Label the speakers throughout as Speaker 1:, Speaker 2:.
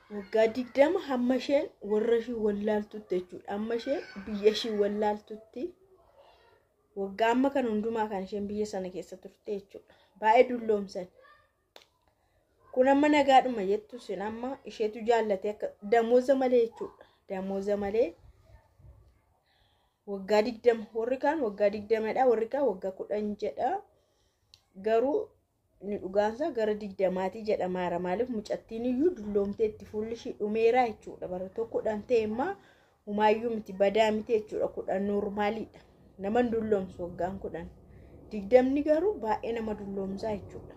Speaker 1: waggaa digdama hamma isheen warra ishii wallaaltutti jechuudha. Amma isheen biyya ishii wallaaltutti waggaa amma kan hundumaa kan isheen biyya sana keessa turte jechuudha. Baay'ee dulloomsan. Kun amma nagaadhuma jettu sin amma isheetu jaallate akka damooza malee jechuudha. Damooza malee waggaa digdama warri kaan waggaa digdamadha warri kaan waggaa kudhan jedha. Garuu inni dhugaansa gara digdamaatii jedhamaara maaliif mucattiin iyyuu dulloomtee itti fuulli ishii dhumeera jechuudha bara tokko kudhan ta'e immoo humaayyuu miti badaa miti jechuudha kudhan noormaaliidha nama dulloomsu waggaan kudhan digdamni garuu baay'ee nama dulloomsaa jechuudha.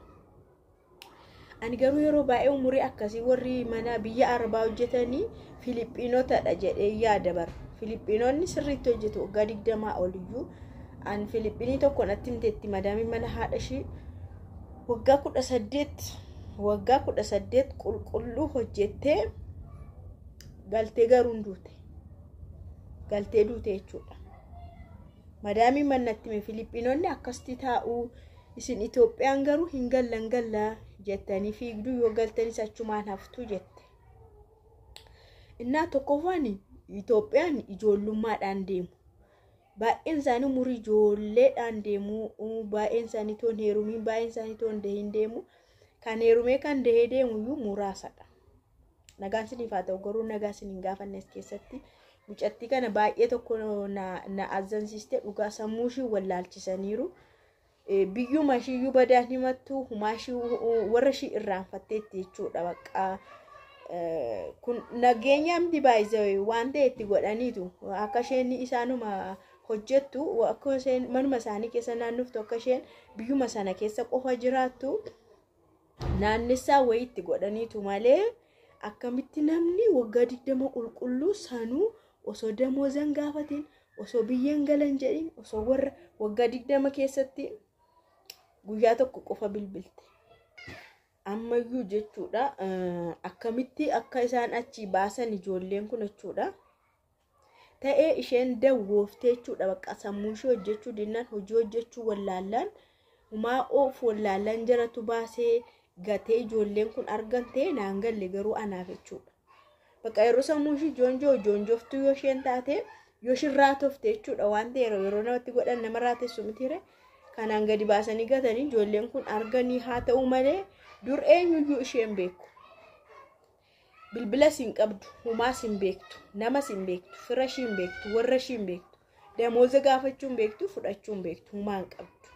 Speaker 1: Ani garuu yeroo baay'ee umurii akkasii warri mana biyya arabaa hojjetanii Filiphinootadha jedhee yaada bara. Filiphinoonni sirriitti hojjetu waggaa digdamaa oliyyuu an Filiphinii tokko natti himteetti madaamii mana haadha ishii waggaa kudha saddeet waggaa kudha saddeet qulqulluu hojjettee galtee garuu hin duute galtee duute jechuudha. Madaamii mannatti hime Filiphinoonni akkasitti taa'uu isin Itoophiyaan garuu hin gallan gallaa jettanii fiigduu yoo galtanis achumaan haftuu jette. Innaa tokkoffaan Itoophiyaan ijoollummaadhaan deemu. baay'een isaanii umurii ijoolleedhaan deemu baay'een isaanii toon heerumiin baay'een isaanii toon dahiin deemu kan heerumee kan dahee deemu iyyuu muraasadha. Nagaan siniif haa ta'u garuu nagaa siniin gaafanne as keessatti mucattii kana baay'ee tokko na azzansiiste dhugaa sammuu ishii wallaalchisaniiru. Biyyuma ishiiyyuu badaan himattu humaa ishii warra ishii irraanfatteetti jechuudha baqqaa. Kun nageenya miti baay'isee waan ta'e itti godhaniitu akka isheen isaanuma hojjettu akka isheen manuma isaanii keessa naannoftu akka isheen biyyuma sana keessa qofa jiraattu naannessaa wayii itti godhaniitu malee akkamitti namni waggaa digdama qulqulluu sanuu osoo damoozan gaafatiin osoo biyyeen galan jedhin osoo warra waggaa digdama keessatti guyyaa tokko qofa bilbilte. Ammayyuu jechuudha akkamitti akka isaan achi baasan ijoolleen kun jechuudha. ta'ee isheen dawwooftee jechuudha bakka sammuu ishee hojjechuu dinnaan hojii hojjechuu wallaallaan humaa of wallaallaan jaratu baasee gatee ijoolleen kun argan ta'e naan galle garuu anaaf jechuudha. Bakka yeroo sammuu ishee joonjoo joonjooftuu yoo isheen taate yoo isheen raatofte jechuudha waan ta'e yeroo namatti godhan nama raatessu mitiire kanaan gadi baasanii gatanii ijoolleen kun arganii haa ta'u malee dur eenyuyyuu isheen beeku. bilbila siin qabdu humaa siin beektu nama siin beektu fira ishiin beektu warra ishiin beektu damooza gaafachuun beektu fudhachuun beektu humaa hin qabdu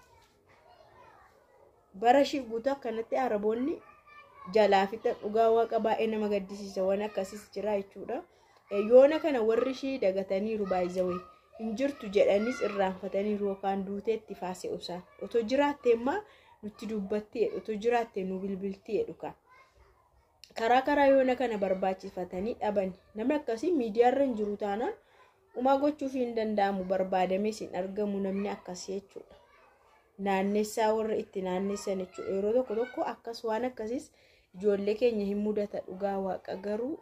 Speaker 1: bara ishii guutuu akkanatti araboonni jalaa fixa dhugaa waaqa baay'ee nama gaddisiisa waan akkasiis jira jechuudha yoona kana warri ishii dagataniiru baay'izawee hin jirtu jedhanis irraanfataniiru yookaan duuteetti faase usaan otoo jiraatte immaa nutti dubbatti jedhu otoo jiraatte nu bilbilti jedhu kaa. karaa karaa yoona kana barbaachifatanii dhaban namni akkasii miidiyaarra hin jiru taanaan umaa gochuuf hin danda'amu barbaadamee hin argamu namni akkasii jechuudha. Naannessaa warra itti naannessan jechuudha yeroo tokko tokko akkas waan akkasiis ijoollee keenya hin mudata dhugaa waaqa garuu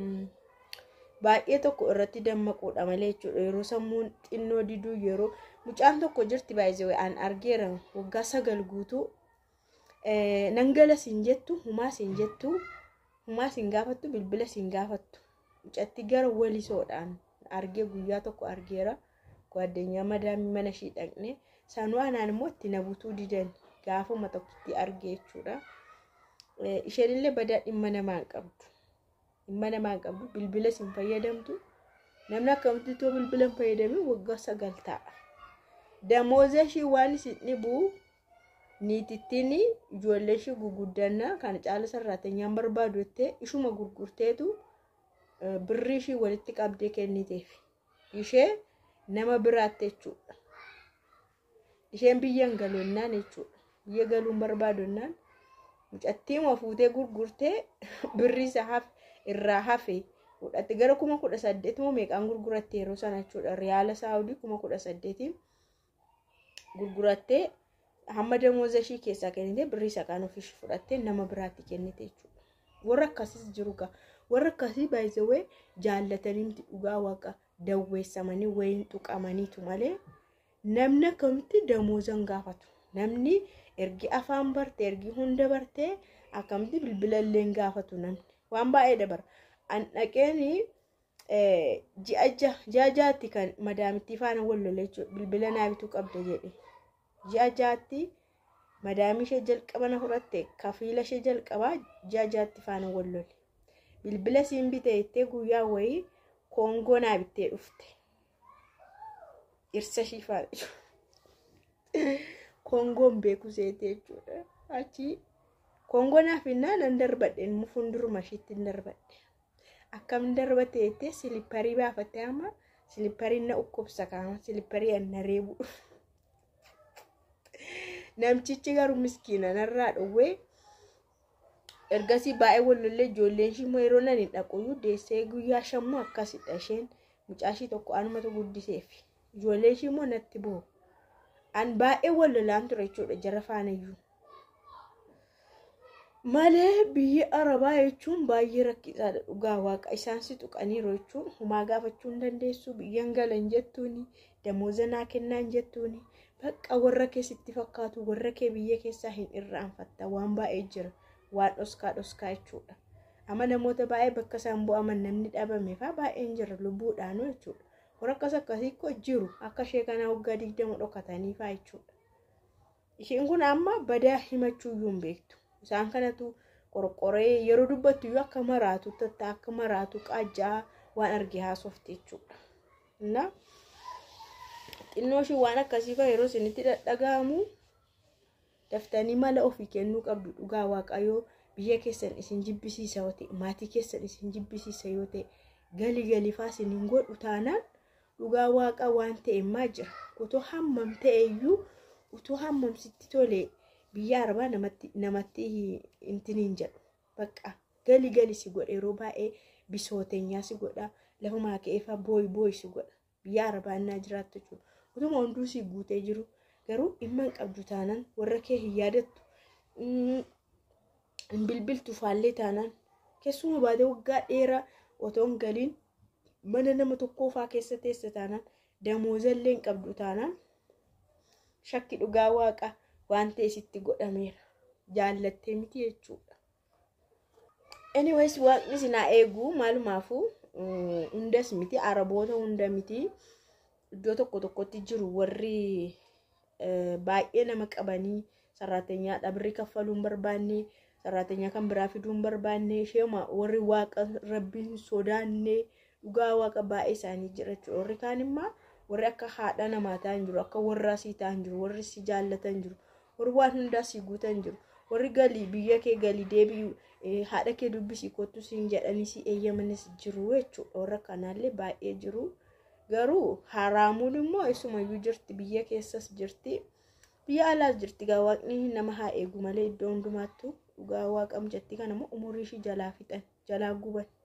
Speaker 1: baay'ee tokko irratti dammaquudha malee jechuudha yeroo sammuun xinnoo diduu yeroo mucaan tokko jirti baay'ee an argeera waggaa sagal guutuu nan gala siin jettu humaa siin jettu. Humaa siin gaafattu bilbila siin gaafattu mucatti gara walisoodhaan argee guyyaa tokko argeera gaaddeenyaa madaamii mana ishii dhaqne sanuu anaan immoo itti na butuu didan gaafuma tokkotti argee jechuudha. Isheenillee badaa dhimma namaa hin qabdu. Dhimma namaa hin qabdu bilbila siin fayyadamtu namni akkamitti too bilbila hin fayyadamin waggaa sagal ta'a. Damooza ishii waan isin dhibuu niitittiin ijoollee ishee gurguddannaa kana caala sarraatanyaan barbaadu jettee ishuma gurgurteetu birrii ishii walitti qabdee kenniteef ishee nama biraatti jechuudha. Isheen biyya hin galoonnaan jechuudha. Biyya galuun barbaadonnaan mucattiima fuutee gurgurtee birrii isa irraa hafe fudhatte gara kuma kudha saddeetuma meeqaan gurguratte yeroo sana jechuudha. Riyaala saawudii kuma kudha saddeetiin gurgurattee hamma damooza ishii keessaa kennite birrii isa kaan ofiishii fudhattee nama biraatti kennite jechuudha. Warra akkasiis jiru gaa. Warra akkasii baay'isawee jaallatanii miti dhugaa waaqa dawweessamanii wayiin tuqamaniitu malee namni akkamitti damooza hin gaafatu. Namni ergi afaan barte ergi hunda bartee akkamitti bilbila illee hin gaafatu namni. waan baay'ee dabara an dhaqeen ji'a ji'a jaatti kan madaamittii faana wal lola jechuudha bilbila naa bituu qabda jedhe ji'a jaatti madaamii ishee jalqaba na fudhatte kafiila ishee jalqabaa ji'a jaatti faana wal lole bilbila siin bite jettee guyyaa wayii koongoo naa bittee dhufte dhirsa ishii faana koongoon beeku seete jechuudha achi koongoo naaf innaa nan darbadhe fuulduruma ishiitti hin darbadhe akkam darbate jettee silipparii baafatte ama silippariin na dhukkubsa kaama silipparii na reebu namtichi garuu miskiina narraa dhowwee ergasii baay'ee wallollee ijoolleen ishii immoo yeroo nan hin dhaquyyuu deessee guyyaa shammoo akkasidha isheen mucaashii tokko anumatu guddiseef ijoolleen ishii immoo natti bu'u an baay'ee wallolaan ture jechuudha jara faanayyuu malee biyya arabaa jechuun baay'ee rakkisaadha dhugaa waaqa isaan si tuqaniiru jechuun humaa gaafachuu hin dandeessu biyyan galan jettuuni damooza naa kennaan jettuuni bakka warra kee sitti fakkaatu warra kee biyya keessaa hin irraanfatta waan baay'ee jira waan dhoskaa dhoskaa jechuudha amma namoota baay'ee bakka isaan bu'aman namni dhabame faa baay'een jira lubbuudhaanu jechuudha warra akkas akkasii koo jiru akka ishee kana waggaa digdama dhokatanii faa jechuudha isheen kun amma badaa himachuuyyuu hin beektu isaan kanatu qorqoree yeroo dubbattu iyyuu akka maraatu tatta akka maraatu qaajjaa waan arge haasofte jechuudha. Na xinnoo ishii waan akkasii fa'a yeroo isinitti dhadhaga'amu daftanii mala ofii kennuu qabdu dhugaa waaqayyoo biyya keessan isin jibbisiisa yoo ta'e maatii keessan isin jibbisiisa yoo ta'e galii galifaa isiniin godhu taanaan dhugaa waaqa waan ta'e maa jira otoo hammam ta'e iyyuu utoo hammam sitti tolee biyya arbaa namatti namatti intiniin jedhu bakka gali gali si godha yeroo baay'ee bisooteenyaa si godha lafumaa ka'eefaa booyi booyi si godha biyya arbaa innaa jiraattu jechuudha utuma hunduu si guutee jiru garuu dhimma hin qabdu taanaan warra kee hin yaadattu hin bilbiltu faallee taanaan keessuma baatee waggaa dheeraa otoo hin galiin mana nama tokkoofaa keessa teessa taanaan damoozallee hin qabdu taanaan shakki dhugaa waaqa waan ta'e sitti godhameera jaallattee miti jechuudha. Anyways waaqni sinaa eeguu maalumaafuu hundas miti araboota hunda miti iddoo tokko tokkotti jiru warri baay'ee nama qabanii saraatenyaa dhabrii kaffaluu hin barbaanne saraatenyaa kan biraa fiduu hin barbaanne isheema warri waaqa rabbiin sodaanne dhugaa waaqa baay'ee isaanii jira jechuudha warri kaan immoo warri akka haadha namaa ta'an jiru akka warraa sii ta'an jiru warri si jaallatan jiru warri waan hundaa si guutan jiru warri galii biyya kee galii deebi'u haadha kee dubbisii kottu siin jedhanii si eeyyamanis jiru jechuudha warra kanaallee baay'ee jiru garuu haraamuun immoo eessumayyuu jirti biyya keessas jirti biyya alaas jirti gaa waaqni nama haa eegu malee iddoo hundumaattu dhugaa waaqam jetti kanammoo umurii ishii jalaa fixan jalaa guban